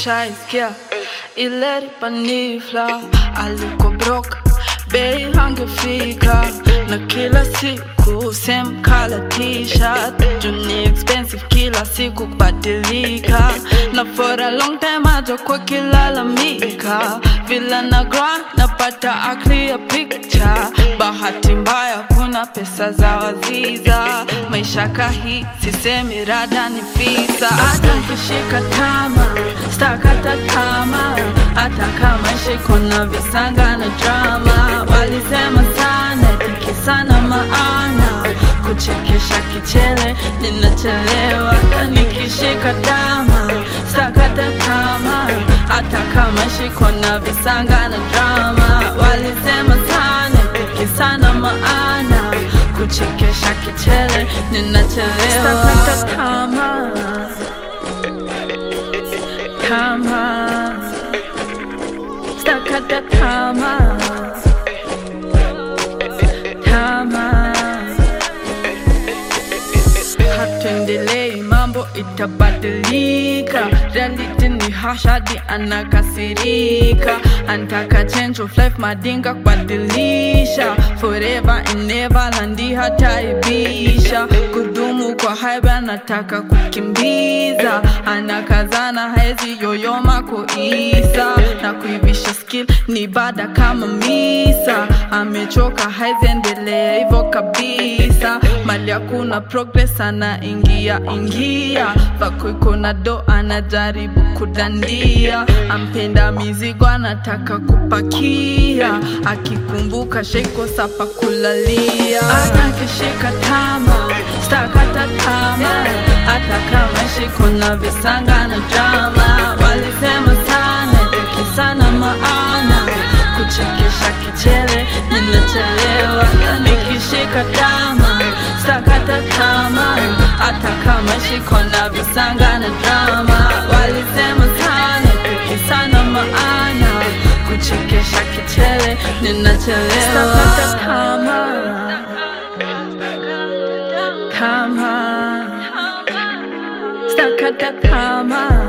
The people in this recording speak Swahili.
ushaisikia ile ripanifla aliko brok bei hangefika na kila siku same color t-shirt juni expensive kila siku kubadilika na for a long time ajokuwa kilalamika vila na grind napata a clear picture bahati mbaya kuna pesa za waziza maisha kahi sisemi rada ni fisa hata nkishika tama stakata tama hata kama shiko na visanga na drama walisema sana tiki sana maana kuchekesha kichele ninachelewa nikishika tama stakata tama hata kama shiko na visanga na drama walisema sana tiki sana maana kuchekesha kichele ninachelewa stakata tama tama stakata tama tama hatuendelei mambo itabadilika reality ni hashadi anakasirika antaka change of life madinga kubadilisha forever and never landi hataibisha kudumu kwa haiba anataka kukimbiza anakazana haezi yoyoma kuisa na kuivisha skill ni bada kama misa amechoka haeziendelea hivyo kabisa mali hakuna progress anaingia ingia vakoiko na do anajaribu kudandia ampenda mizigo anataka kupakia akikumbuka sheiko sapa kulalia hata akishika tama stakata tama hata kama shiko na visanga na drama walisema sana tiki sana maana kuchekesha kichele ninachelewa nikishika tama stakata tama hata kama shiko na visanga na drama walisema sana tiki sana maana kuchekesha kichele ninachelewa stakata tama tama stakata tama